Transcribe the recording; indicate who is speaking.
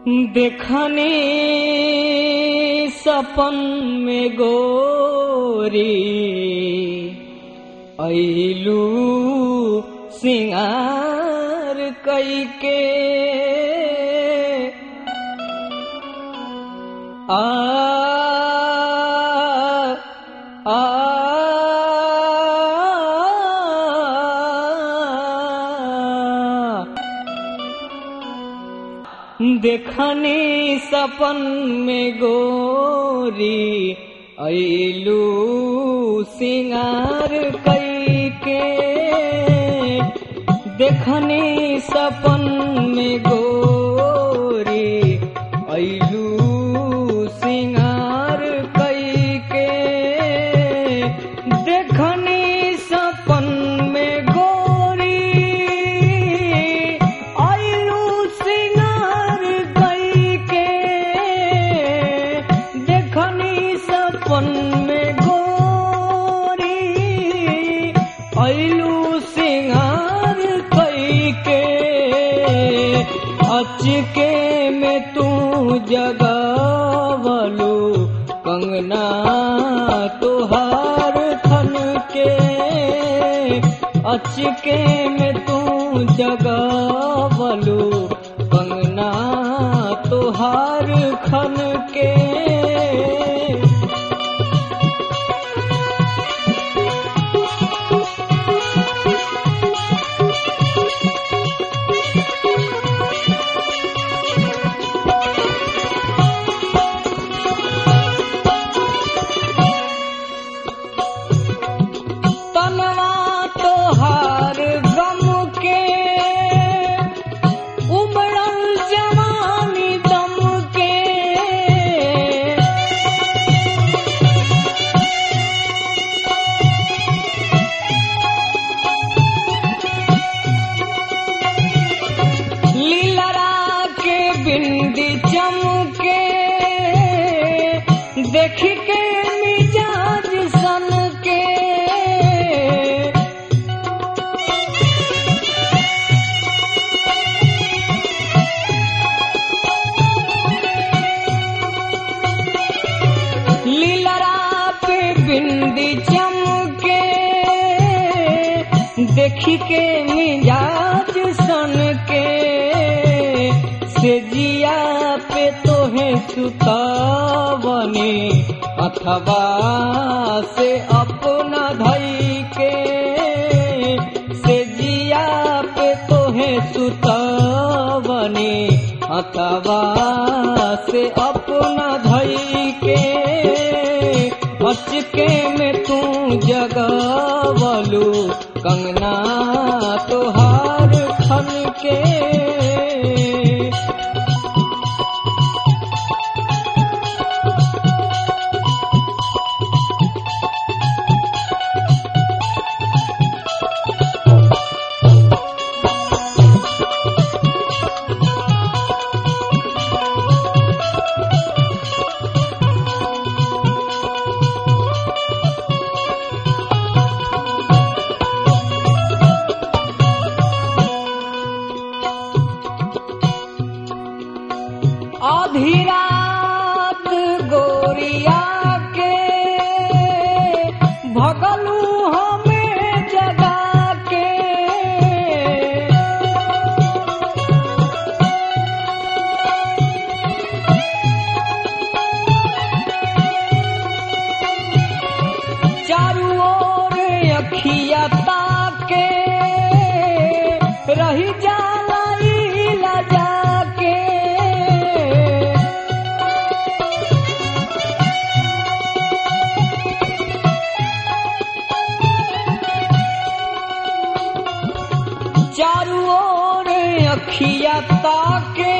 Speaker 1: देखनी सपन में गोरी ऐलू सिंगार कैके आ आ देखनी सपन में गोरी ऐलू सिंगार कैके देखनी सपन में गोरी ऐलू सिंगार कैके देखनी सपन में गोरी ऐलू सिंगार कैके देखनी सपन में गोरी ऐलू सिंगार कैके अचके में तू जगावलू कंगना तुहार थन के अचके में तू जगावलू कंगना तुहार खन के तनवा तोहार गम के उमड़ल जवानी दम के लीलरा के बिंदी चमके देख के मिजाज सन के लीलरा पे बिंदी चमके देखी के मिजाज सन के से जिया पे तोहे सुतावनी अथवा से अपना धई के से जिया पे तोहे सुतावनी अथवा से अपना धई के अचके में तू जगावलू कंगना तोहार खन के आधी रात गोरिया के भगलू हमें जगा के चारू ओर अखिया ताके रही जाला इला जाके चारू ओर अखिया ताके